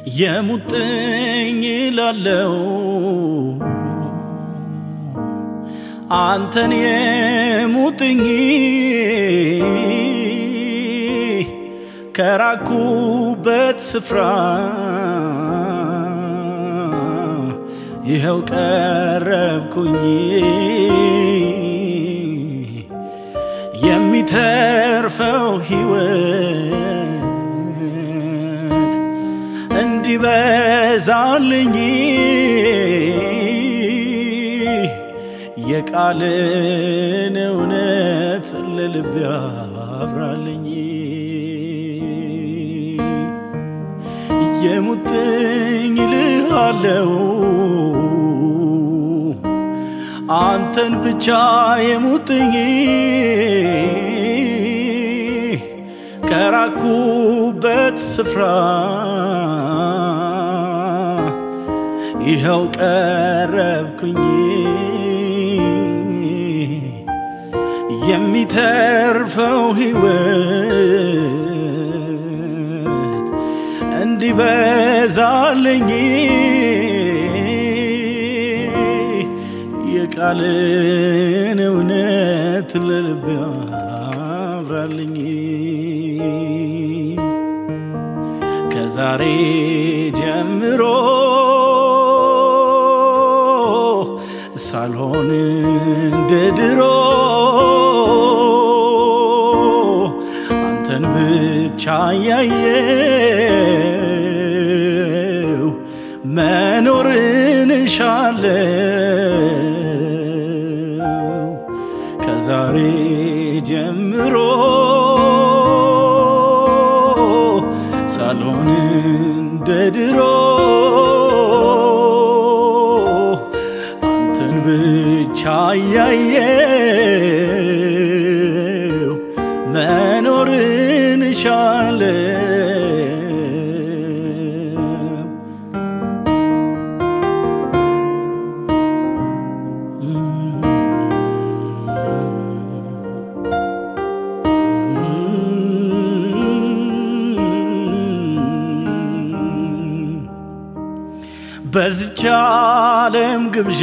የሙጥኝ ላለው አንተን የሙጥኝ ከራኩበት ስፍራ ይኸው ቀረብኩኝ የሚተርፈው ሕይወት እንዲበዛልኝ የቃልን እውነት ለልብ ያብራልኝ የሙጥኝ ልሃለው አንተን ብቻ የሙጥኝ ከራኩበት ስፍራ ይኸው ቀረብኩኝ የሚተርፈው ሕይወት እንዲበዛልኝ የቃልን እውነት ለልብ ያብራልኝ ከዛሬ ጀምሮ ሳልሆን እንደ ድሮ አንተን ብቻ ያየው መኖርን እሻለው ከዛሬ ጀምሮ ሳልሆን እንደ ድሮ አንተን ብቻ ያየው መኖርን እሻለው በዚች ዓለም ግብዣ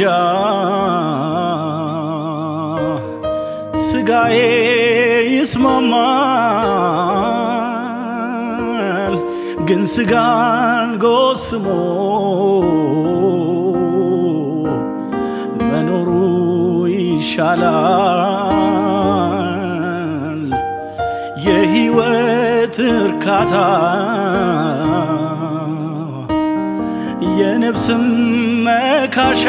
ስጋዬ ይስማማል፣ ግን ስጋን ጎስሞ መኖሩ ይሻላል። የሕይወት እርካታ የነፍስም መካሻ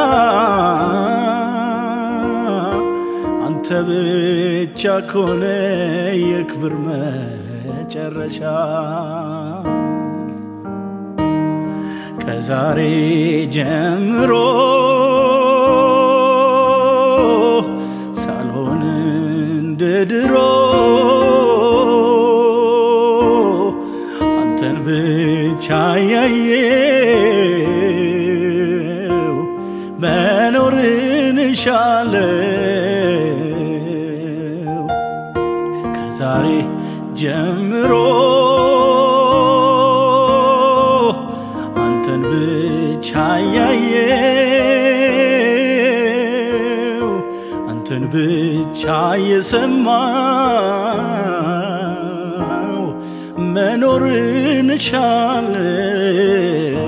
አንተ ብቻ ኮነ የክብር መጨረሻ ከዛሬ ጀምሮ ሳልሆን እንደ ድሮ አንተን ብቻ ያየው መኖርን እሻለው ከዛሬ ጀምሮ አንተን ብቻ ያየው አንተን ብቻ የሰማው መኖርን እሻለው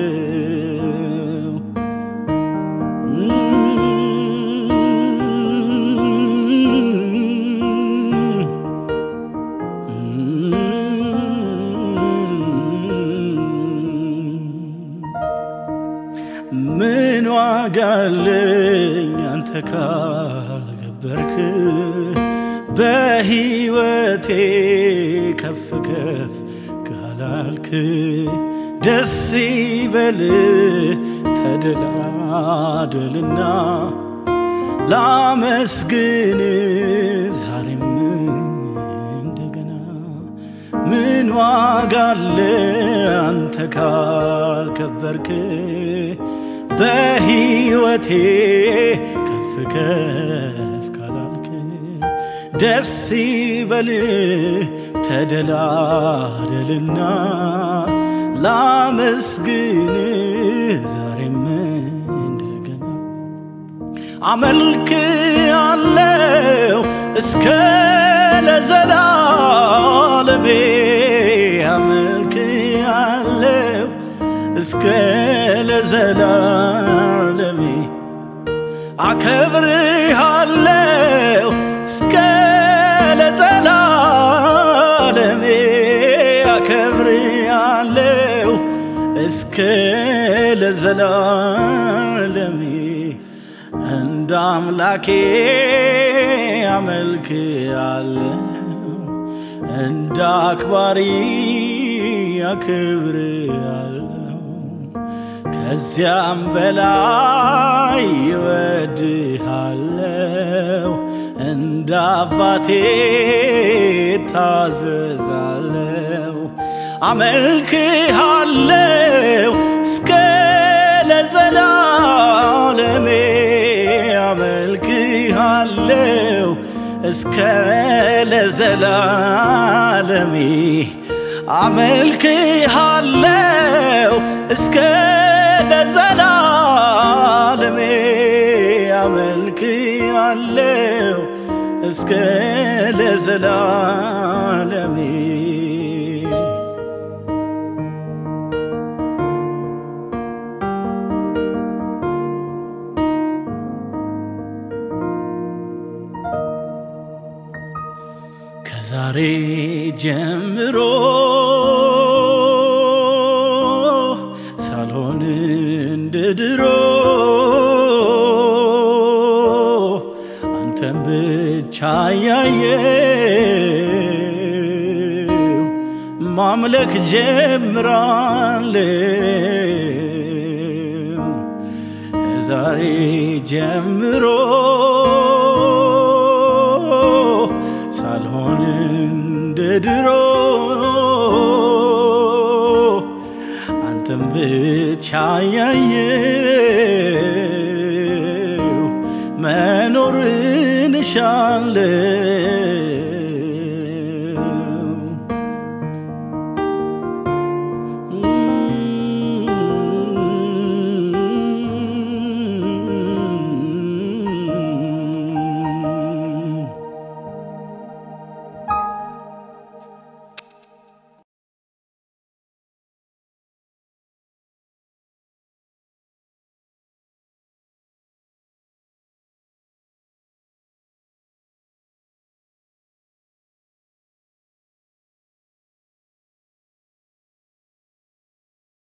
ምን ዋጋ አለኝ አንተ ካልገበርክ በሕይወቴ ከፍ ከፍ ካላልክ ደስ ይበል ተደላደልና ላመስግን ዛሬም እንደገና ምን ዋጋ አለ አንተ ካልከበርክ በሕይወቴ ከፍ ከፍ ካላልክ ደስ ይበልህ ተደላደልና ላ ላመስግንህ ዛሬም እንደገና አመልክ አለው እስከ ለዘላለሜ አመልክ አለው እስከ ለዘላለሜ አከብርሃለው እስከ ለዘላለሜ አከብርሃለው እስከ ለዘላለሜ እንደ አምላኬ አመልክ አለው እንደ አክባሪ አክብር አለው ከዚያም በላይ ይወድሃለው እንደ አባቴ ታዘዛለው አመልክሃለው እስከ ለዘላለሜ አመልክሃለው እስከ ለዘላለሜ አመልክሃለው እስከ ለዘላለሜ አመልክሃለው እስከ ለዘላለሜ ከዛሬ ጀምሮ ሳልሆን እንደ ድሮ አንተን ብቻ ያየው ማምለክ ጀምራለሁ ከዛሬ ጀምሮ ሳልሆን እንደ ድሮ አንተም ብቻ ያየው መኖርን እሻለው